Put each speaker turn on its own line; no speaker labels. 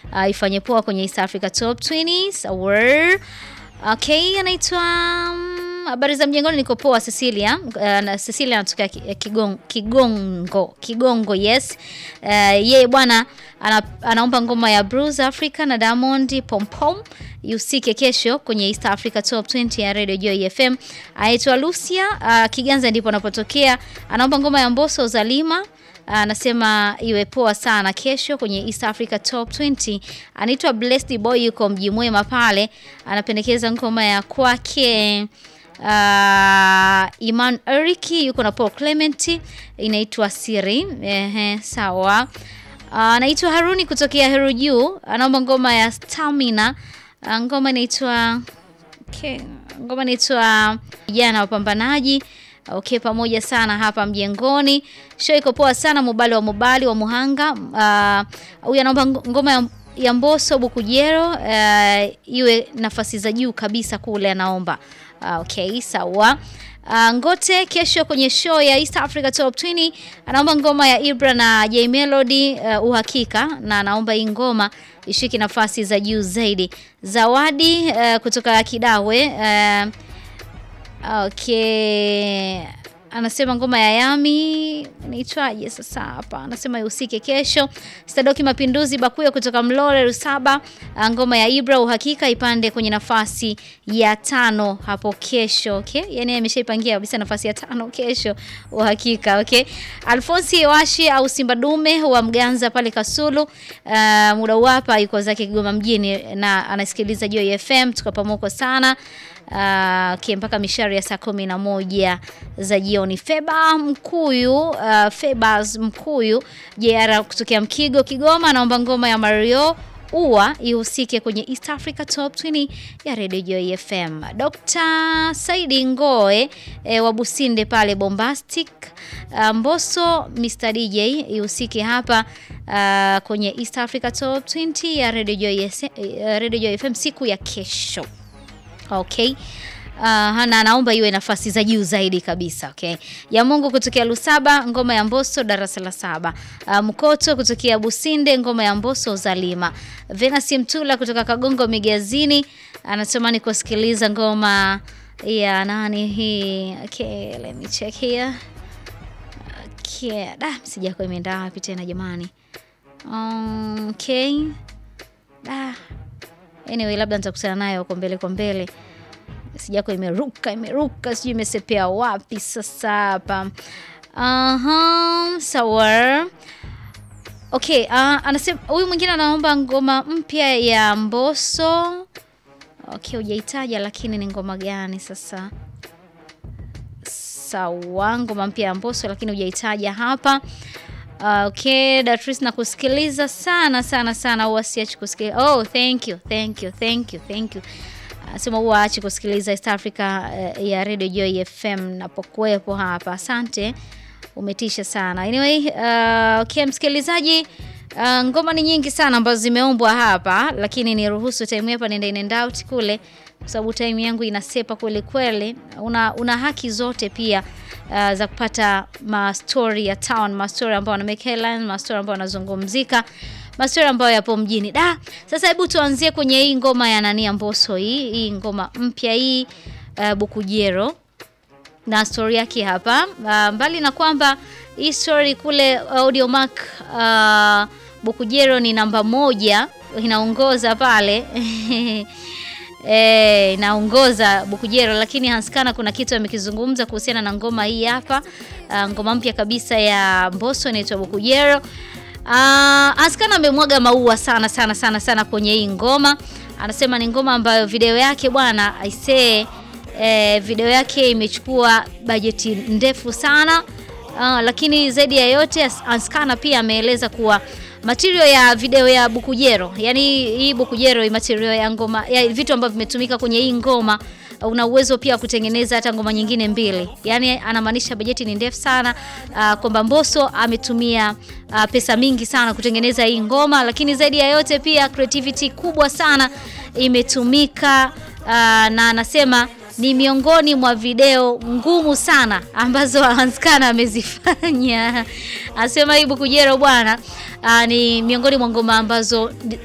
uh, ifanye poa kwenye East Africa Top 20 sawa. Okay, anaitwa mm, habari za mjengoni, niko poa Cecilia. Uh, na Cecilia anatokea Ki- Kigongo, Kigongo, Kigongo yes. Uh, yeye bwana ana, anaomba ngoma ya Bruce Africa na Diamond Pom Pom ihusike kesho kwenye East Africa Top 20 ya Radio Joy FM. Aitwa Lucia uh, Kiganza ndipo anapotokea. Anaomba ngoma ya Mbosso Zalima anasema iwe poa sana kesho kwenye East Africa Top 20. Anaitwa Blessed Boy, yuko mji mwema pale, anapendekeza ngoma ya kwake uh, Iman Eriki yuko na Paul Clement inaitwa Siri. Ehe, sawa. Ah, Anaitwa Haruni kutokea Heru Juu, anaomba ngoma ya Stamina. Ah, Ngoma inaitwa okay, ngoma inaitwa vijana wapambanaji. Okay, pamoja sana hapa mjengoni. Show iko poa sana, Mubali wa Mubali wa Muhanga. Ah, Huyu anaomba ngo- ngoma ya, ya Mbosso Bukujero ah, iwe nafasi za juu kabisa kule anaomba. Ah, okay, sawa. Ah, Ngote kesho kwenye show ya East Africa Top 20 anaomba ngoma ya Ibra na J Melody uh, uhakika na anaomba hii ngoma ishike nafasi za juu zaidi. Zawadi uh, kutoka Kidawe uh, Okay. Anasema ngoma ya Yami inaitwaje sasa hapa? Anasema ihusike kesho. Stadoki Mapinduzi Bakuya kutoka Mlole Rusaba, ah, ngoma ya Ibra uhakika ipande kwenye nafasi ya tano hapo kesho. Okay? Yaani ameshaipangia kabisa nafasi ya tano kesho uhakika. Okay? Alfonsi Washi au Simba Dume wa Mganza pale Kasulu. Uh, muda hapa yuko zake Kigoma mjini na anasikiliza Joy FM tuko pamoja sana. Uh, okay, mpaka mishari ya saa kumi na moja za jioni. Feba Mkuyu, uh, Febas Mkuyu JR kutokea Mkigo Kigoma, anaomba ngoma ya Mario ua ihusike kwenye East Africa Top 20 ya Radio Joy FM. Dr. Saidi Ngoe e, wa Businde pale Bombastic uh, Mbosso Mr DJ ihusike hapa uh, kwenye East Africa Top 20 ya Radio Joy, S- uh, Radio Joy FM siku ya kesho. Okay. Uh, na anaomba iwe nafasi za juu zaidi kabisa. Okay. Ya Mungu kutokea Lusaba, ngoma ya Mbosso darasa la saba. Uh, Mkoto kutokea Businde, ngoma ya Mbosso Zalima. Venasi Mtula kutoka Kagongo Migazini anatamani kusikiliza ngoma ya nani hii? Okay, let me check here. Okay. Da, sijako imeenda wapi tena jamani? Um, okay. Da. Anyway, labda nitakutana nayo huko mbele kwa mbele sijako imeruka imeruka sijui imesepea wapi sasa hapa Aha, sawa okay uh, anasema huyu mwingine anaomba ngoma mpya ya Mbosso okay hujaitaja lakini ni ngoma gani sasa sawa ngoma mpya ya Mbosso lakini hujaitaja hapa Uh, okay, Datrice na kusikiliza sana sana sana, huwa siachi kusikiliza. Oh, thank you, thank you, thank you, thank you. Anasema huwa aachi kusikiliza East Africa uh, ya Radio Joy FM napokuwepo hapa. Asante, umetisha sana. Anyway, uh, okay, msikilizaji Uh, ngoma ni nyingi sana ambazo zimeombwa hapa, lakini niruhusu time hapa nenda in and out kule, kwa sababu time yangu inasepa kweli kweli. Una, una haki zote pia uh, za kupata ma story ya town, ma story ambayo wana make headline, ma story ambayo wanazungumzika, ma story ambayo yapo mjini. Da, sasa hebu tuanzie kwenye hii ngoma ya nani ya Mbosso hii, hii ngoma mpya hii uh, Bukujero na story yake hapa. Uh, mbali na kwamba hii story kule Audiomack uh, Bukujero ni namba moja inaongoza pale Eh, inaongoza Bukujero, lakini Hanskana kuna kitu amekizungumza kuhusiana na ngoma hii hapa. Uh, ngoma mpya kabisa ya Mbosso inaitwa Bukujero. Uh, Hanskana amemwaga maua sana sana sana sana kwenye hii ngoma. Anasema ni ngoma ambayo video yake bwana aisee eh, video yake imechukua bajeti ndefu sana uh, lakini zaidi ya yote Anskana pia ameeleza kuwa material ya video ya Bukujero, yani hii Bukujero material ya ngoma ya vitu ambavyo vimetumika kwenye hii ngoma una uwezo pia wa kutengeneza hata ngoma nyingine mbili. Yani anamaanisha bajeti ni ndefu sana uh, kwamba Mbosso ametumia uh, pesa mingi sana kutengeneza hii ngoma, lakini zaidi ya yote pia creativity kubwa sana imetumika uh, na anasema ni miongoni mwa video ngumu sana ambazo Hanskana amezifanya. Anasema hii Bukujero bwana, uh, ni miongoni mwa ngoma ambazo